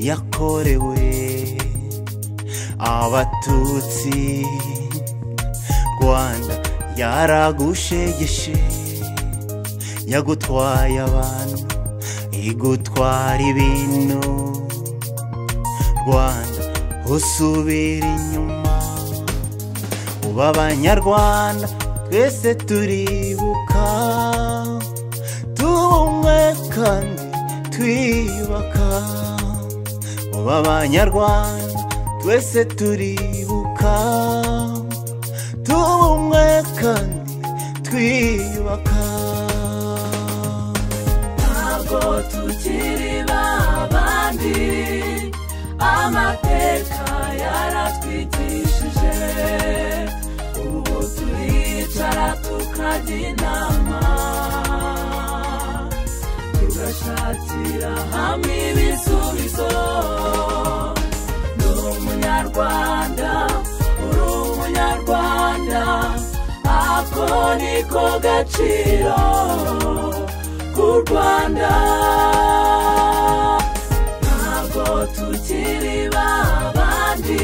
yakorewe abatutsi rwanda yaragushegeshe yagutwaye abantu igutwara ibintu rwanda usubira inyuma uba abanyarwanda twese turibuka tubumwe kandi twiyubaka uba abanyarwanda twese turibuka tubumwe kandi twiyubaka ntabwo tukiri babandi amateka yaratwigishije ubu turicara tukajya inama tugashakira hamwe ibisubizo ni umunyarwanda uri umunyarwanda ako niko gaciro k'u rwanda ntabwo tukiri babandi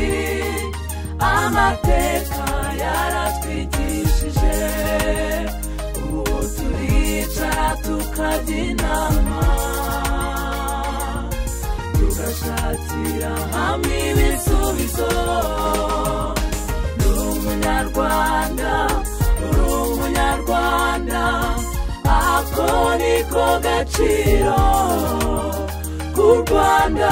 amateka yaratwigishije ubu turicara tukajya inama tugashakira hamwe ibisubizo ni umunyarwanda uri umunyarwanda ako niko gaciro k'u rwanda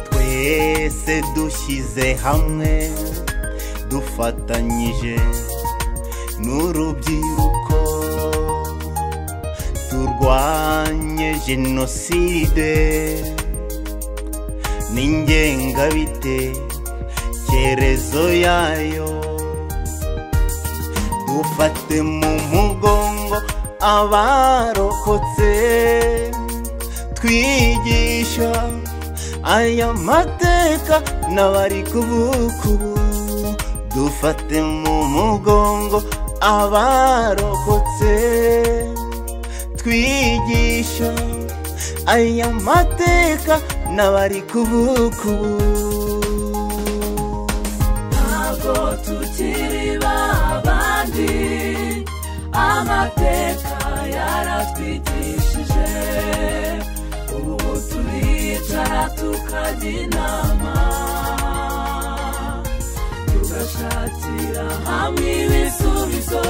twese dushyize hamwe dufatanyije n'urubyiruko turwanye jenoside n'ingengabitekerezo yayo dufate mu mugongo abarokotse twigisha aya mateka n'abari kuvuka ubu dufate mu mugongo abarokotse twigisha aya mateka n'abari kuvuka ubu ntabwo tukiri babandi amateka yaratwigishije ubu turicara tukajya inama tugashakira hamwe ibisubizo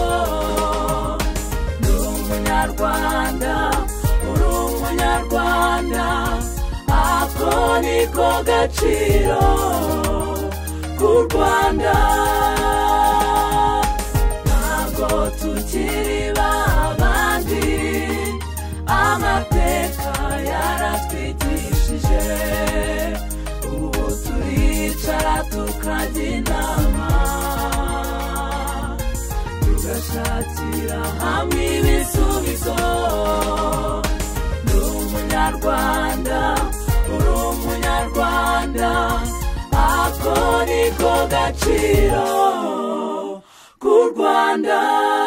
ni umunyarwanda uri umunyarwanda ako niko gaciro k'u rwanda ntabwo tukiri babandi amateka yaratwigishije ubu turicara tukajya inama tugashakira hamwe ibisubizo ni umunyarwanda uri umunyarwanda ako niko gaciro k'u rwanda